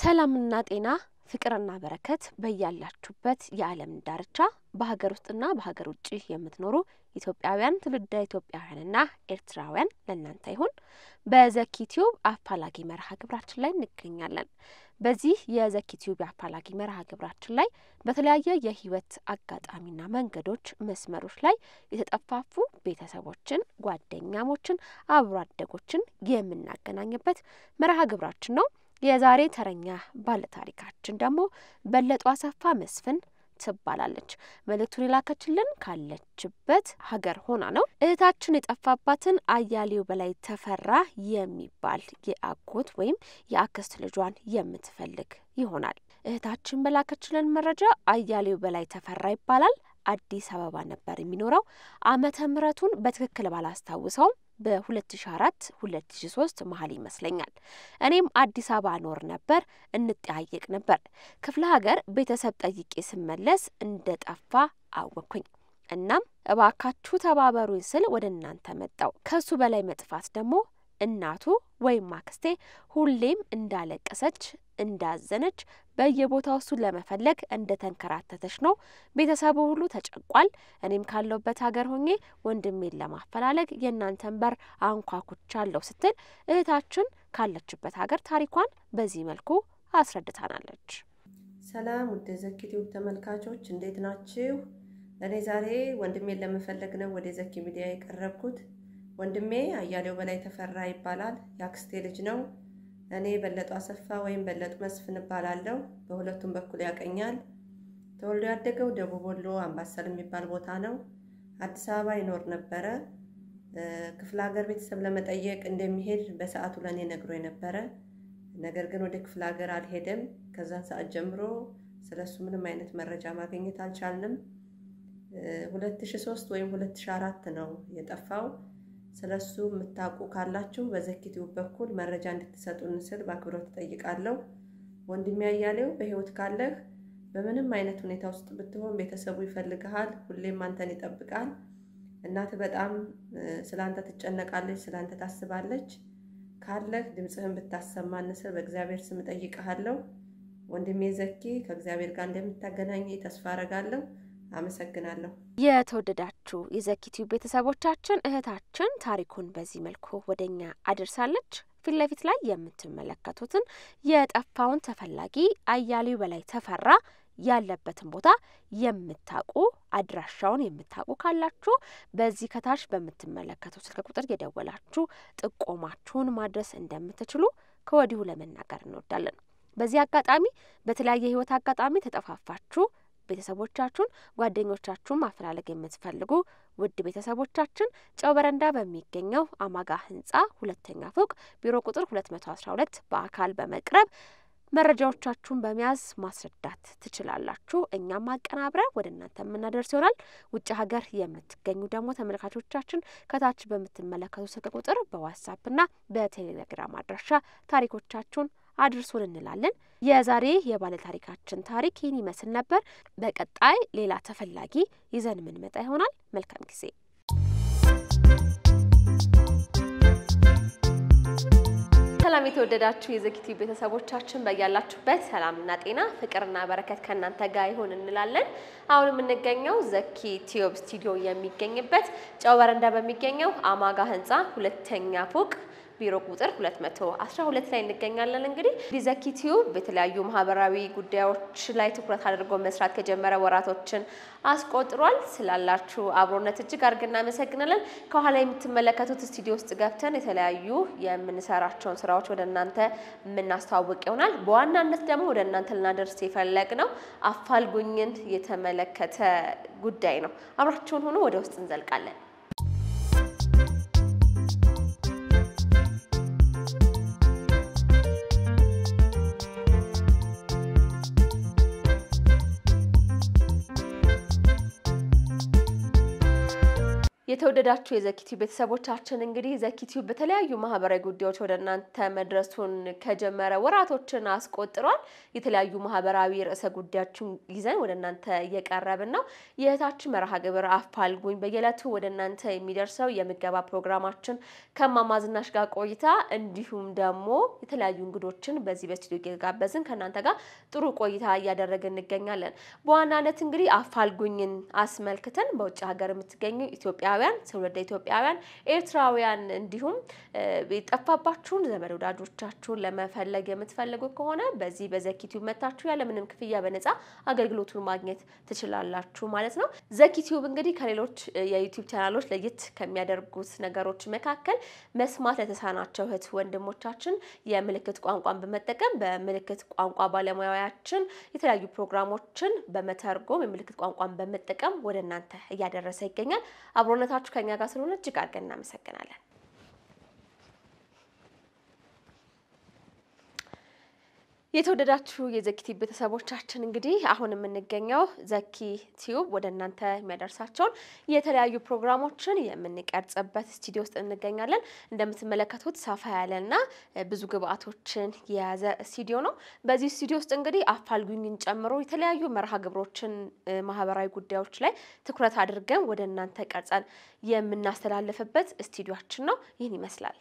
ሰላምና ጤና ፍቅርና በረከት በያላችሁበት የዓለም ዳርቻ በሀገር ውስጥና በሀገር ውጭ የምትኖሩ ኢትዮጵያውያን ትውልደ ኢትዮጵያውያንና ኤርትራውያን ለእናንተ ይሁን። በዘኪ ቲዩብ አፋላጊ መርሃ ግብራችን ላይ እንገኛለን። በዚህ የዘኪ ቲዩብ አፋላጊ መርሃ ግብራችን ላይ በተለያየ የህይወት አጋጣሚና መንገዶች መስመሮች ላይ የተጠፋፉ ቤተሰቦችን፣ ጓደኛሞችን፣ አብሮ አደጎችን የምናገናኝበት መርሃ ግብራችን ነው። የዛሬ ተረኛ ባለታሪካችን ደግሞ በለጡ አሰፋ መስፍን ትባላለች። መልእክቱን የላከችልን ካለችበት ሀገር ሆና ነው። እህታችን የጠፋባትን አያሌው በላይ ተፈራ የሚባል የአጎት ወይም የአክስት ልጇን የምትፈልግ ይሆናል። እህታችን በላከችልን መረጃ አያሌው በላይ ተፈራ ይባላል። አዲስ አበባ ነበር የሚኖረው። ዓመተ ምሕረቱን በትክክል ባላስታውሰውም በ2004 2003 መሀል ይመስለኛል። እኔም አዲስ አበባ ኖር ነበር፣ እንጠያየቅ ነበር። ክፍለ ሀገር ቤተሰብ ጠይቄ ስመለስ እንደ ጠፋ አወቅኩኝ። እናም እባካችሁ ተባበሩኝ ስል ወደ እናንተ መጣው። ከሱ በላይ መጥፋት ደግሞ እናቱ ወይም አክስቴ ሁሌም እንዳለቀሰች እንዳዘነች በየቦታው እሱን ለመፈለግ እንደ ተንከራተተች ነው። ቤተሰቡ ሁሉ ተጨንቋል። እኔም ካለሁበት ሀገር ሆኜ ወንድሜን ለማፈላለግ የእናንተን በር አንኳኩቻለሁ ስትል እህታችን ካለችበት ሀገር ታሪኳን በዚህ መልኩ አስረድታናለች። ሰላም ውድ ዘኪ ቲዩብ ተመልካቾች እንዴት ናችሁ? እኔ ዛሬ ወንድሜን ለመፈለግ ነው ወደ ዘኪ ሚዲያ የቀረብኩት። ወንድሜ አያሌው በላይ ተፈራ ይባላል። የአክስቴ ልጅ ነው። እኔ በለጡ አሰፋ ወይም በለጡ መስፍን እባላለሁ። በሁለቱም በኩል ያቀኛል። ተወልዶ ያደገው ደቡብ ወሎ አምባሰል የሚባል ቦታ ነው። አዲስ አበባ ይኖር ነበረ። ክፍለ ሀገር ቤተሰብ ለመጠየቅ እንደሚሄድ በሰዓቱ ለእኔ ነግሮ ነበረ። ነገር ግን ወደ ክፍለ ሀገር አልሄደም። ከዛን ሰዓት ጀምሮ ስለሱ ምንም አይነት መረጃ ማግኘት አልቻልንም። 2003 ወይም 2004 ነው የጠፋው። ስለሱ የምታውቁ ካላችሁ በዘኪ ቲዩብ በኩል መረጃ እንድትሰጡን ስል በአክብሮት እጠይቃለሁ። ወንድሜ አያሌው በሕይወት ካለህ በምንም አይነት ሁኔታ ውስጥ ብትሆን ቤተሰቡ ይፈልግሃል፣ ሁሌም አንተን ይጠብቃል። እናትህ በጣም ስለ አንተ ትጨነቃለች፣ ስለ አንተ ታስባለች። ካለህ ድምፅህን ብታሰማን ስል በእግዚአብሔር ስም እጠይቅሃለሁ። ወንድሜ ዘኪ ከእግዚአብሔር ጋር እንደምታገናኝ ተስፋ አረጋለሁ። አመሰግናለሁ። የተወደዳችሁ የዘኪ ቲዩብ ቤተሰቦቻችን እህታችን ታሪኩን በዚህ መልኩ ወደኛ አድርሳለች። ፊት ለፊት ላይ የምትመለከቱትን የጠፋውን ተፈላጊ አያሌው በላይ ተፈራ ያለበትን ቦታ የምታውቁ አድራሻውን የምታውቁ ካላችሁ በዚህ ከታች በምትመለከቱ ስልክ ቁጥር የደወላችሁ ጥቆማችሁን ማድረስ እንደምትችሉ ከወዲሁ ለመናገር እንወዳለን። በዚህ አጋጣሚ በተለያየ ህይወት አጋጣሚ ተጠፋፋችሁ ቤተሰቦቻችሁን ጓደኞቻችሁን ማፈላለግ የምትፈልጉ ውድ ቤተሰቦቻችን ጨው በረንዳ በሚገኘው አማጋ ህንጻ ሁለተኛ ፎቅ ቢሮ ቁጥር ሁለት መቶ አስራ ሁለት በአካል በመቅረብ መረጃዎቻችሁን በመያዝ ማስረዳት ትችላላችሁ። እኛም አቀናብረን ወደ እናንተ የምናደርስ ይሆናል። ውጭ ሀገር የምትገኙ ደግሞ ተመልካቾቻችን ከታች በምትመለከቱ ስልክ ቁጥር በዋትሳፕና በቴሌግራም አድራሻ ታሪኮቻችሁን አድርሱን እንላለን። የዛሬ የባለ ታሪካችን ታሪክ ይህን ይመስል ነበር። በቀጣይ ሌላ ተፈላጊ ይዘን የምንመጣ ይሆናል። መልካም ጊዜ። ሰላም የተወደዳችሁ የዘኪ ቲዩብ ቤተሰቦቻችን በያላችሁበት ሰላምና ጤና ፍቅርና በረከት ከእናንተ ጋር ይሆን እንላለን። አሁን የምንገኘው ዘኪ ቲዩብ ስቱዲዮ የሚገኝበት ጨው በረንዳ በሚገኘው አማጋ ህንፃ ሁለተኛ ፎቅ ቢሮ ቁጥር 212 ላይ እንገኛለን። እንግዲህ ዘኪ ቲዩብ በተለያዩ ማህበራዊ ጉዳዮች ላይ ትኩረት አድርጎ መስራት ከጀመረ ወራቶችን አስቆጥሯል። ስላላችሁ አብሮነት እጅግ አድርገን እናመሰግናለን። ከኋላ የምትመለከቱት ስቱዲዮ ውስጥ ገብተን የተለያዩ የምንሰራቸውን ስራዎች ወደ እናንተ የምናስተዋውቅ ይሆናል። በዋናነት ደግሞ ወደ እናንተ ልናደርስ የፈለግ ነው አፋልጉኝን የተመለከተ ጉዳይ ነው። አብራችሁን ሆኖ ወደ ውስጥ እንዘልቃለን። የተወደዳችሁ የዘኪቲው ቤተሰቦቻችን እንግዲህ ዘኪቲው በተለያዩ ማህበራዊ ጉዳዮች ወደ እናንተ መድረሱን ከጀመረ ወራቶችን አስቆጥሯል። የተለያዩ ማህበራዊ ርዕሰ ጉዳዮችን ይዘን ወደ እናንተ እየቀረብን ነው። የእህታችን መርሃ ግብር አፋልጉኝ በየዕለቱ ወደ እናንተ የሚደርሰው የምገባ ፕሮግራማችን ከእማማ ዝናሽ ጋር ቆይታ እንዲሁም ደግሞ የተለያዩ እንግዶችን በዚህ በስቱዲዮ እየጋበዝን ከእናንተ ጋር ጥሩ ቆይታ እያደረግን እንገኛለን። በዋናነት እንግዲህ አፋልጉኝን አስመልክተን በውጭ ሀገር የምትገኙ ኢትዮጵያ ኢትዮጵያውያን ትውልደ ኢትዮጵያውያን ኤርትራውያን እንዲሁም የጠፋባችሁን ዘመድ ወዳጆቻችሁን ለመፈለግ የምትፈልጉ ከሆነ በዚህ በዘኪቲዩብ መታችሁ ያለምንም ክፍያ በነፃ አገልግሎቱን ማግኘት ትችላላችሁ ማለት ነው። ዘኪቲዩብ እንግዲህ ከሌሎች የዩቲዩብ ቻናሎች ለየት ከሚያደርጉት ነገሮች መካከል መስማት ለተሳናቸው እህት ወንድሞቻችን የምልክት ቋንቋን በመጠቀም በምልክት ቋንቋ ባለሙያዎችን የተለያዩ ፕሮግራሞችን በመተርጎም የምልክት ቋንቋን በመጠቀም ወደ እናንተ እያደረሰ ይገኛል። አብሮነታችሁ ከኛ ጋር ስለሆነ እጅግ አድርገን እናመሰግናለን። የተወደዳችሁ የዘኪ ቤተሰቦቻችን እንግዲህ አሁን የምንገኘው ዘኪ ቲዩብ ወደ እናንተ የሚያደርሳቸውን የተለያዩ ፕሮግራሞችን የምንቀርጽበት ስቱዲዮ ውስጥ እንገኛለን። እንደምትመለከቱት ሰፋ ያለና ብዙ ግብአቶችን የያዘ ስቱዲዮ ነው። በዚህ ስቱዲዮ ውስጥ እንግዲህ አፋልጉኝን ጨምሮ የተለያዩ መርሃ ግብሮችን፣ ማህበራዊ ጉዳዮች ላይ ትኩረት አድርገን ወደ እናንተ ቀርጸን የምናስተላልፍበት ስቱዲዮችን ነው። ይህን ይመስላል።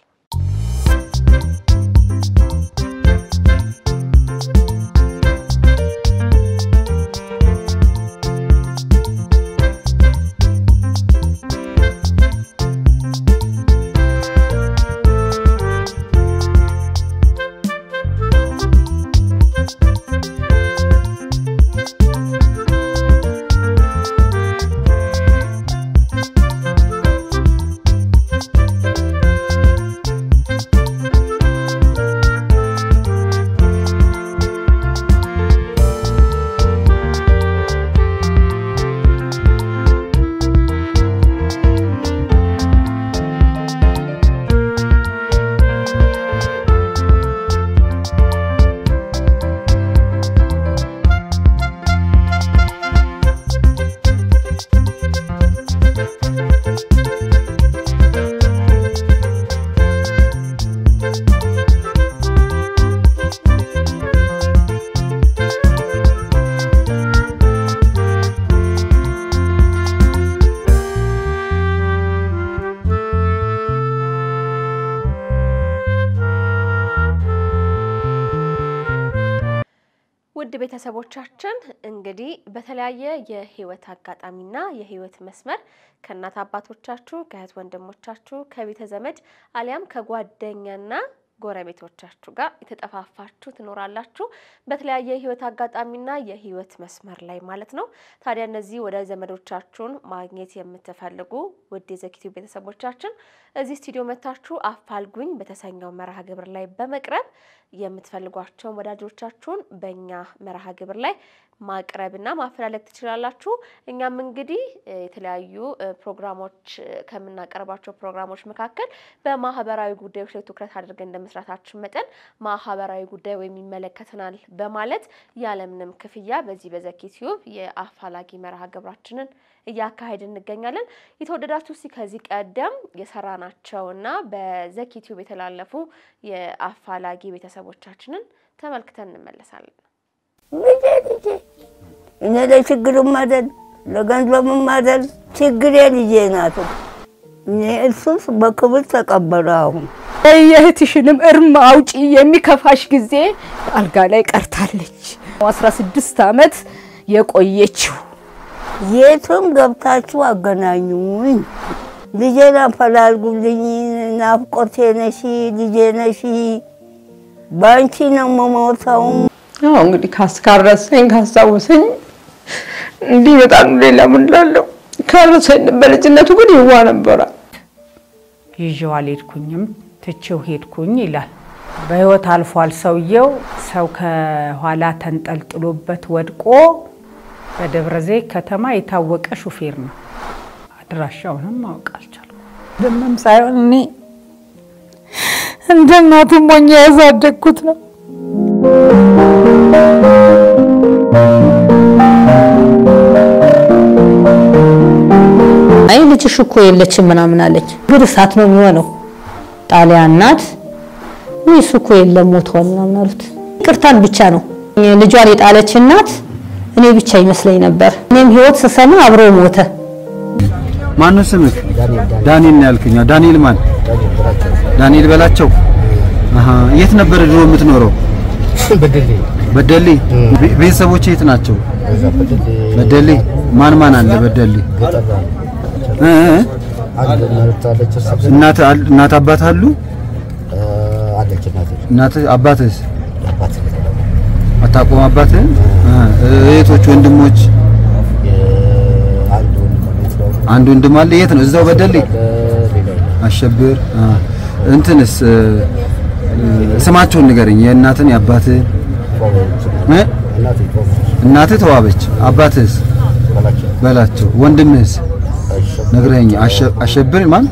ውድ ቤተሰቦቻችን እንግዲህ በተለያየ የህይወት አጋጣሚና የህይወት መስመር ከእናት አባቶቻችሁ፣ ከእህት ወንድሞቻችሁ፣ ከቤተ ዘመድ አሊያም ከጓደኛና ጎረቤቶቻችሁ ጋር የተጠፋፋችሁ ትኖራላችሁ። በተለያየ የህይወት አጋጣሚና የህይወት መስመር ላይ ማለት ነው። ታዲያ እነዚህ ወደ ዘመዶቻችሁን ማግኘት የምትፈልጉ ውድ የዘኪቲው ቤተሰቦቻችን እዚህ ስቱዲዮ መታችሁ አፋልጉኝ በተሰኘው መርሃ ግብር ላይ በመቅረብ የምትፈልጓቸውን ወዳጆቻችሁን በእኛ መርሃ ግብር ላይ ማቅረብና ማፈላለግ ትችላላችሁ። እኛም እንግዲህ የተለያዩ ፕሮግራሞች ከምናቀርባቸው ፕሮግራሞች መካከል በማህበራዊ ጉዳዮች ላይ ትኩረት አድርገን እንደመስራታችን መጠን ማህበራዊ ጉዳይ ወይም ይመለከተናል በማለት ያለምንም ክፍያ በዚህ በዘኪ ቲዩብ የአፋላጊ መርሃ ግብራችንን እያካሄድ እንገኛለን። የተወደዳችሁ ሲ ከዚህ ቀደም የሰራናቸውና በዘኪ ቲዩብ የተላለፉ የአፋላጊ ቤተሰቦቻችንን ተመልክተን እንመለሳለን። ልጄ ልጄ እኔ ለችግርም አይደል ለገንዘብም አይደል ችግሬ ልጄ ናት። እኔ እሱስ በክብር ተቀበለ። አሁን የእህትሽንም እርም አውጪ የሚከፋሽ ጊዜ አልጋ ላይ ቀርታለች። አስራ ስድስት ዓመት የቆየችው የትም ገብታችሁ አገናኙኝ። ልጄን አፈላልጉልኝ። ናፍቆቴ ነሺ ልጄ ነሺ። በአንቺ ነው የምሞተው። አዎ እንግዲህ ካስካረሰኝ ካስታወሰኝ እንዲህ በጣም ሌላ ምን እላለሁ። ካረሰኝ በልጅነቱ ግን ይዋ ነበረ። ይዤው አልሄድኩኝም ትቼው ሄድኩኝ ይላል። በህይወት አልፏል ሰውየው። ሰው ከኋላ ተንጠልጥሎበት ወድቆ በደብረ ዘይት ከተማ የታወቀ ሹፌር ነው። አድራሻውንም ማወቅ አልቻልኩም። ደምም ሳይሆን እኔ እንደ እናቱም ሞኜ ያሳደግኩት ነው። አይ ልጅሽ ልጅሽ እኮ የለችም ምናምን አለች። ግን እሳት ነው የሚሆነው። ጣሊያን ናት ወይ እሱ እኮ የለም ሞቷል ምናምን አሉት። ይቅርታን ብቻ ነው ልጇን የጣለች እናት እኔ ብቻ ይመስለኝ ነበር። እኔም ህይወት ስሰማ አብሮ ሞተ። ማን ነው ስምህ? ዳንኤል ነው ያልከኝ። ዳንኤል ማን? ዳንኤል በላቸው። አሃ የት ነበር ድሮ የምትኖረው? በደሌ። ቤ- ቤተሰቦች የት ናቸው? በደሌ። ማን ማን አለ በደሌ? እ እ? እናት አል- እናት አባት አሉ? እናት አባትስ? አታውቀውም አባትህን? እ እህቶች ወንድሞች? አንድ ወንድም አለ። የት ነው? እዛው በደሌ አሸብር። አ እንትንስ እ፣ እ፣ ስማቸውን ንገረኝ። የእናትን የአባትህን እ? እናትህ ተዋበች፣ አባትህስ በላቸው፣ ወንድምህስ ነግረኸኝ። አሸ- አሸብር ማን?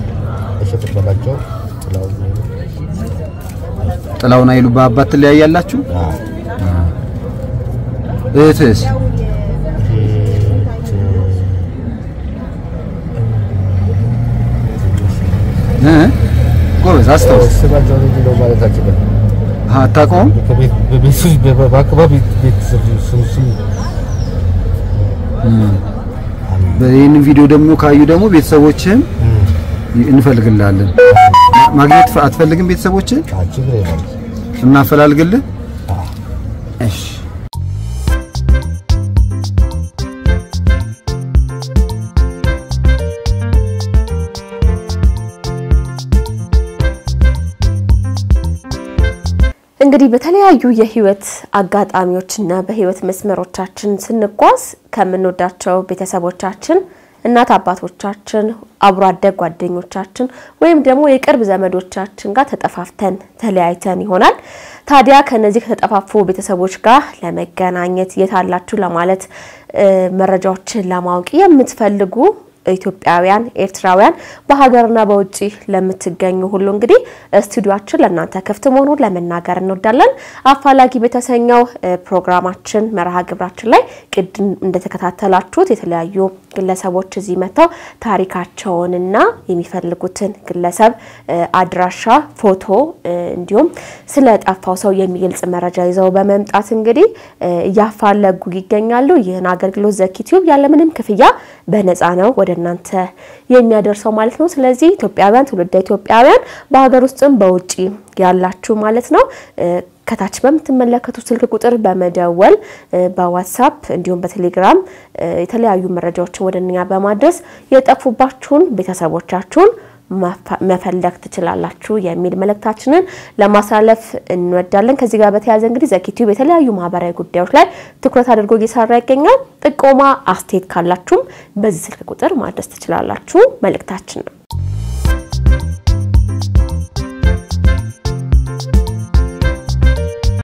ጥላውን አይሉ በአባት ትለያያላችሁ? እህትህስ? እ? ጎበዝ አስታውስ። አሃ፣ አታውቀውም? ይህንን ቪዲዮ ደግሞ ካዩ ደግሞ ቤተሰቦችህን እንፈልግልሃለን። ማ- ማግኘት ፈ- አትፈልግም? ቤተሰቦችህን እናፈላልግልህ? እሺ። እንግዲህ በተለያዩ የህይወት አጋጣሚዎችና በህይወት መስመሮቻችን ስንጓዝ ከምንወዳቸው ቤተሰቦቻችን፣ እናት አባቶቻችን፣ አብሮ አደግ ጓደኞቻችን ወይም ደግሞ የቅርብ ዘመዶቻችን ጋር ተጠፋፍተን ተለያይተን ይሆናል። ታዲያ ከነዚህ ከተጠፋፉ ቤተሰቦች ጋር ለመገናኘት የት አላችሁ ለማለት እ፣ መረጃዎችን ለማወቅ የምትፈልጉ ኢትዮጵያውያን ኤርትራውያን በሀገርና በውጭ ለምትገኙ ሁሉ እንግዲህ ስቱዲዮአችን ለእናንተ ክፍት መሆኑን ለመናገር እንወዳለን። አፋላጊ በተሰኘው እ፣ ፕሮግራማችን መርሃ ግብራችን ላይ ቅድም እንደተከታተላችሁት የተለያዩ ግለሰቦች እዚህ መጥተው ታሪካቸውንና የሚፈልጉትን ግለሰብ እ፣ አድራሻ፣ ፎቶ እ፣ እንዲሁም ስለ ጠፋው ሰው የሚገልጽ መረጃ ይዘው በመምጣት እንግዲህ እ፣ እያፋለጉ ይገኛሉ። ይህን አገልግሎት ዘኪ ቲዩብ ያለምንም ክፍያ በነፃ ነው ወደ እናንተ የሚያደርሰው ማለት ነው። ስለዚህ ኢትዮጵያውያን፣ ትውልደ ኢትዮጵያውያን በሀገር ውስጥም በውጭ ያላችሁ ማለት ነው እ፣ ከታች በምትመለከቱት ስልክ ቁጥር በመደወል እ፣ በዋትሳፕ እንዲሁም በቴሌግራም እ፣ የተለያዩ መረጃዎችን ወደ እኛ በማድረስ የጠፉባችሁን ቤተሰቦቻችሁን መፈ- መፈለግ ትችላላችሁ የሚል መልእክታችንን ለማሳለፍ እንወዳለን። ከዚህ ጋር በተያያዘ እንግዲህ ዘኪቲዩብ የተለያዩ ማህበራዊ ጉዳዮች ላይ ትኩረት አድርጎ እየሰራ ይገኛል። ጥቆማ፣ አስተያየት ካላችሁም በዚህ ስልክ ቁጥር ማድረስ ትችላላችሁ መልእክታችን ነው።